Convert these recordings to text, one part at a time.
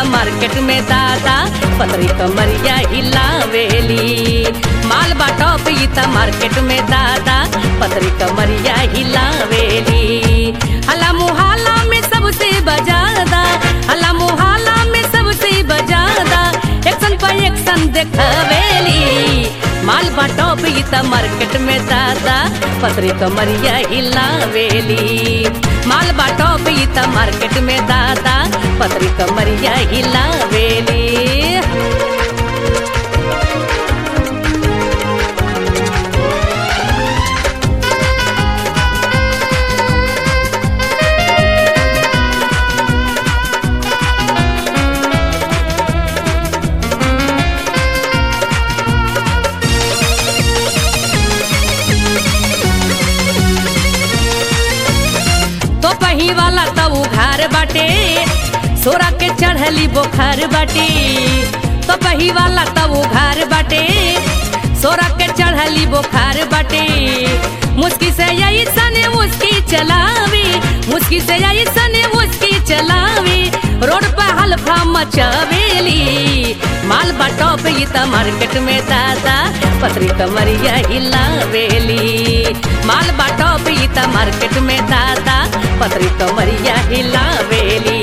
market में दादा पतरी कमरिया हिलावेली माल बाटो ई त मार्केट में दादा पतरी कमरिया हिलावेली हला मुहाला में सबसे बजादा हला मुहाला में सबसे बजादा एक्शन पर एक्शन देखवेली माल बाटो ई त मार्केट में दादा पतरी कमरिया हिलावेली माल बाटो ई त मार्केट में दादा पतरी कमरिया हिलावेली तो पही वाला तो उघार बाटे सोरा के चढ़ली बोखार बाटे तो पही वाला तो उघार बाटे सोरा के चढ़ली बोखार बाटे मुस्की से यही सने मुस्की चलावी मुस्की से यही सने मुस्की चलावी रोड पे हल्फा मचावेली माल बाटो पे ई त मार्केट में दादा पतरी कमरिया हिलावेली माल बाटो पे ई त मार्केट में दादा पतरी कमरिया हिलावेली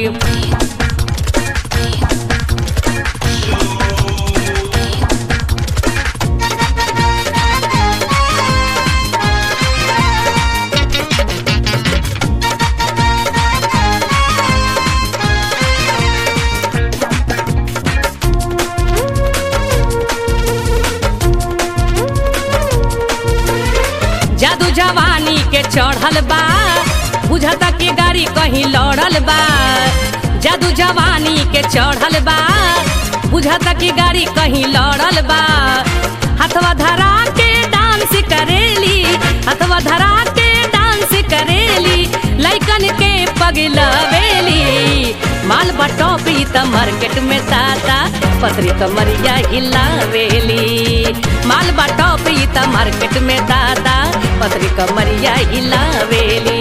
जादू जवानी के चढ़ल बा बुझता कि गाड़ी कहीं लड़ल बा जादू जवानी के चढ़ल बा बुझता कि गाड़ी कहीं लड़ल बा हथवा धरा के डांस करेली हथवा धरा के डांस करेली लइकन के पगलवेली माल बटोप ई त मार्केट में दादा पतरी कमरिया हिलावेली माल बटोप ई त मार्केट में दादा पतरी कमरिया हिलावेली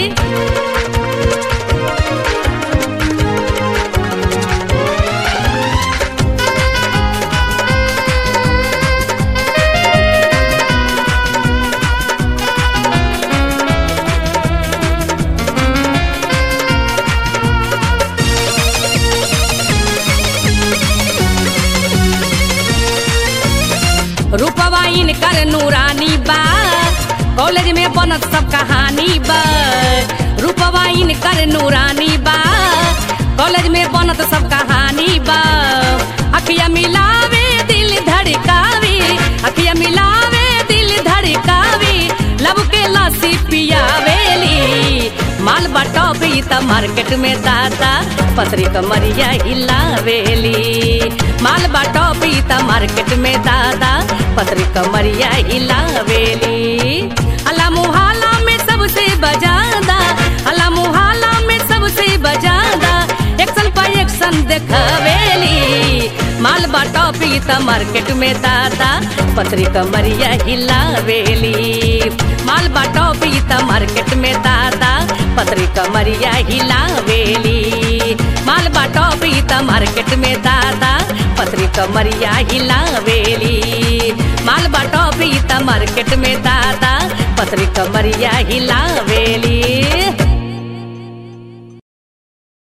रूपवा इनकर नूरानी बा कॉलेज में बनत सब कहानी बा रूपवा इनकर नूरानी बा कॉलेज में बनत सब कहानी बा अखिया मिलावे दिल धड़कावी अखिया मिलावे दिल धड़कावी लब के लस्सी पियावेली माल बटोप ई त मार्केट में दादा पतरी कमरिया हिलावेली माल बटोप ई त मार्केट में दादा पतरी कमरिया हिलावेली अला मुहाला में सबसे बजादा अला मुहाला में सबसे बजादा एक्शन पर एक्शन देखवेली माल बटोप ई त मार्केट में दादा पतरी कमरिया हिलावेली माल बटोप ई त मार्केट में दादा पतरी कमरिया हिलावेली माल बटोप ई त मार्केट में दादा पतरी कमरिया हिलावेली माल बटोप ई त मार्केट में दादा पतरी कमरिया हिलावेली